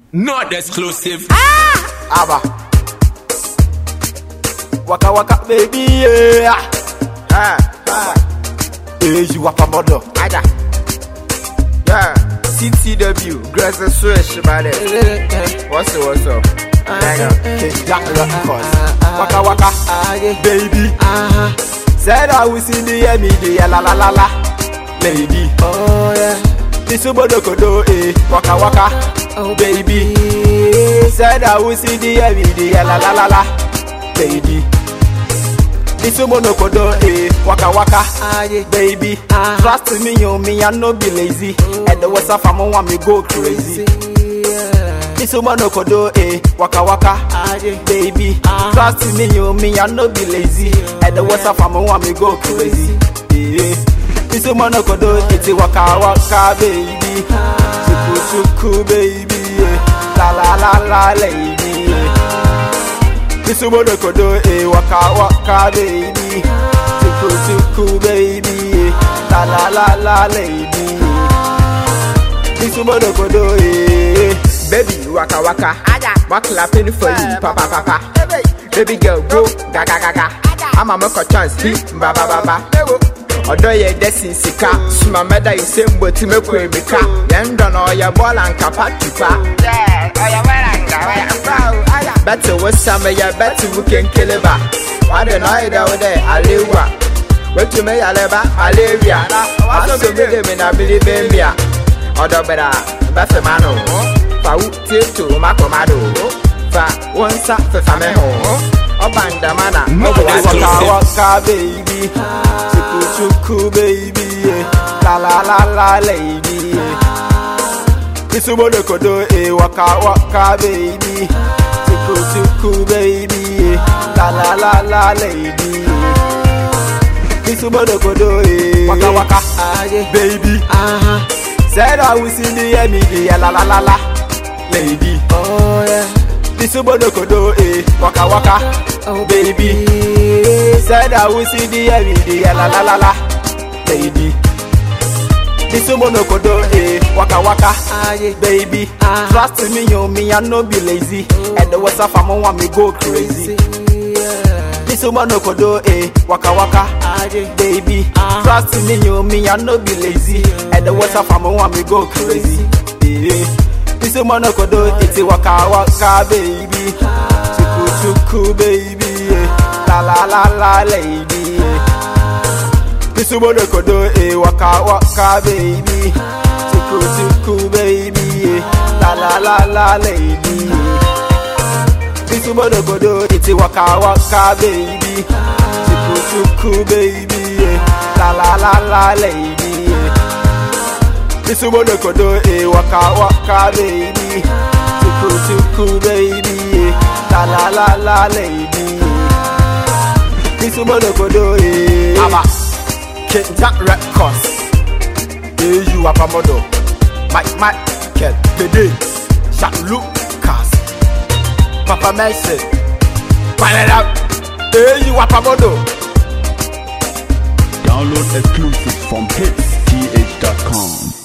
Not exclusive. Abba. Waka waka baby yeah. Ah, ah. Hey, you wapa modo. Aja. Yeah. CTW, Grace and Swish, man. What's up, what's up? Hang on. Hey, Jack Records. Waka waka, baby. Said I will see the MED, la la la la. Lady. Oh yeah, This obodo kodo, eh. Waka waka, oh baby. Said I will see the MED, la la la la. Lady. This obodo kodo, eh. Waka waka. Ah yeah, baby. Ah. Trust me, yo, me, I no be lazy. And the what's up, I'm want me go crazy. yeah. This woman no kodo, eh, waka waka, Ah yeah, baby. Ah. Trust me, yo, me, I no be lazy. And the what's up, I'm want me go crazy. Yeah. This woman no kodo, it's a waka waka, baby. Chuku chuku, baby. Yeah. La la la la, lady. Yeah. This woman no kodo, eh, waka waka, baby. Chuku chuku, baby. Yeah. La la la la, lady. This woman no kodo, eh. Baby, waka waka. What clapping for you, papa papa. Baby girl, go gaga gaga. I'm a make a chance, be ba ba ba ba. Ọdọ yẹ dẹsí sika, suma mẹda yìí ṣe ń bọ̀ tí mẹ́kọ̀ èmi ká. Yẹn ń dọ̀nà ọ̀yẹ̀ bọ́ọ̀lù ànkàpá tùpá. Bẹ́tì wo sàmì yẹ bẹ́tì wo kéńkéle bá. Wàá dẹ̀ náà yẹ dẹ́wọ́ dẹ̀ àléwà. Wetu me yale ba malaria. Aso mi de mi na bili be mia. Odo bera ba fe mano. Fa u tieto makomado. Fa wonsa fe fa me ho. Obanda mana. No Waka exclusive. waka baby. Chuku chuku baby. yeah. La la la la lady. yeah. Isubo de kodo e waka waka baby. Chuku chuku baby. yeah. La la la la lady. yeah. Isubo de kodo e waka waka ah yeah, baby. uh-huh. Said I will see the MED, la la la la, lady. Oh yeah, This obodo kodo, eh, waka waka, oh baby. Said I will see the MED, la la la la, lady. This obodo kodo, eh, waka waka, Ah yeah, baby. Ah. Trust me, yo, me, I no be lazy. And the what's up, I'm want me go crazy. yeah. This obodo kodo, eh, waka waka. Ah yeah, baby. Ah. Trust me, yo, me, I no be lazy. And the what's up, I'm want me go crazy. Yeah. This a man could do it's a waka waka, baby. Chuku chuku, baby. yeah. La la la la, lady. yeah. This a man could do a waka waka, baby. Chuku chuku, baby. yeah. La la la la, lady. yeah. This a man could do it's a waka waka, baby. Chuku chuku, baby. yeah. La la la la, lady. yeah. This woman no kodo eh waka waka baby Chuku chuku baby yeah. La la la la lady This woman no kodo eh Aba Kenta Records Eh you apa modo Mike Mike Kel Pede Shaq Lucas Papa Mercy Find it out Eh you apa modo Download exclusives from hitsth.com.